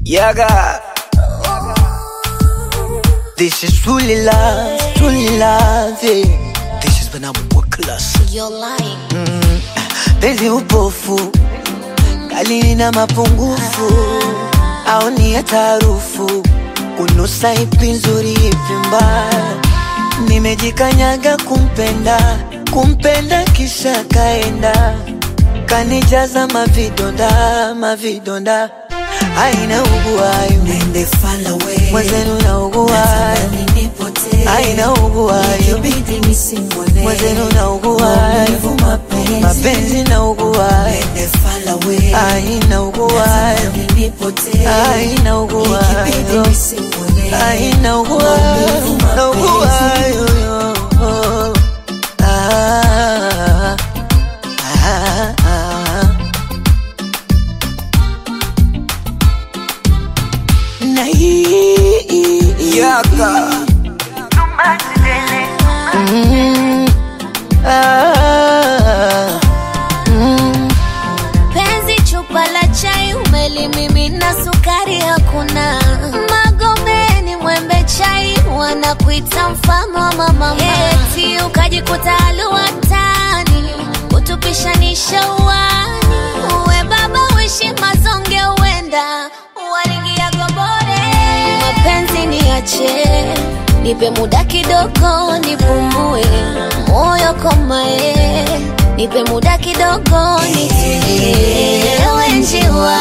Yaga. This is truly love, truly love. yeah. This is when I'm work class. You're lying. Penzi upofu, kali na mapungufu, au ni hata harufu, kunusa ipi nzuri ipi mbaya. Nimejikanyaga kumpenda, kumpenda kisha kaenda, kanijaza mavidonda, mavidonda, aina uguayo Nende far away. mwenzenu na uguayo, Natamani nipotee. aina uguayo Ikibidi nisimwone. mwenzenu na uguayo, Maumivu mapenzi. mapenzi na uguayo Nende far away. aina uguayo Natamani nipotee. aina uguayo Ikibidi nisimwone. aina uguayo Maumivu na mapenzi. uguayo Ah, ah, ah. Na hii yaka Mm, ah, mm. Penzi chupa la chai umelimimina, sukari hakuna. Magomeni mwembe chai wanakuita mfalme wa mama, eti ukajikuta aluwatani kutupishanisha uwani. Uwe baba uishi mazonge, uenda waringia gobore. Mapenzi niache, nipe muda kidogo nipumue, moyo komae, nipe muda kidogo nitulie. Njiwa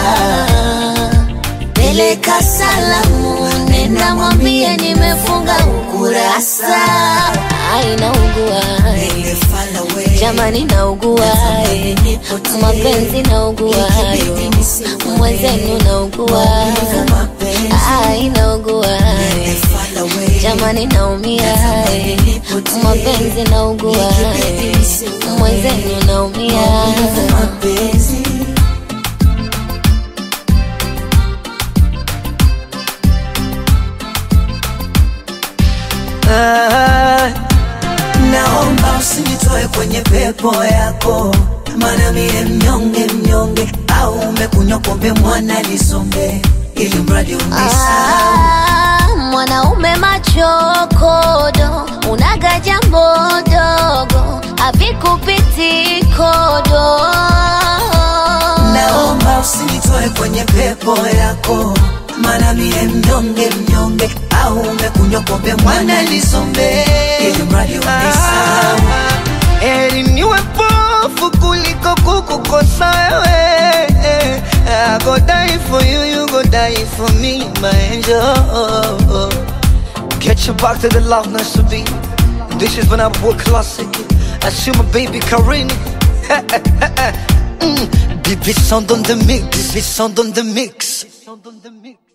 peleka salamu, nenda mwambie nimefunga ukurasa. Ai, naugua Nende far away. jamani, naugua mapenzi, naugua mwenzenu, naugua Maumivu mapenzi. ai, naugua Nende far away. jamani, naumia mapenzi, naugua mwenzenu, naumia Maumivu mapenzi. Ah, Naomba usinitoe kwenye pepo yako, maana mie mnyonge mnyonge, au umekunywa pombe mwana nisonge, ili mradi unisahau. Ah, mwanaume machokodo, unaga jambo dogo, havikupiti kodo. Naomba usinitoe kwenye pepo yako, maana mie mnyonge mnyonge, au umekunywa pombe mwana nisonge, ili mradi unisahau. heri niwe pofu kuliko kukukosa wewe. I go die for you, you go die for me, my angel. Get you back to the love nice to be. This is when I work classic. I see my baby Karin. mm. Baby sound on the mix, baby sound on the mix. Sound on the mix.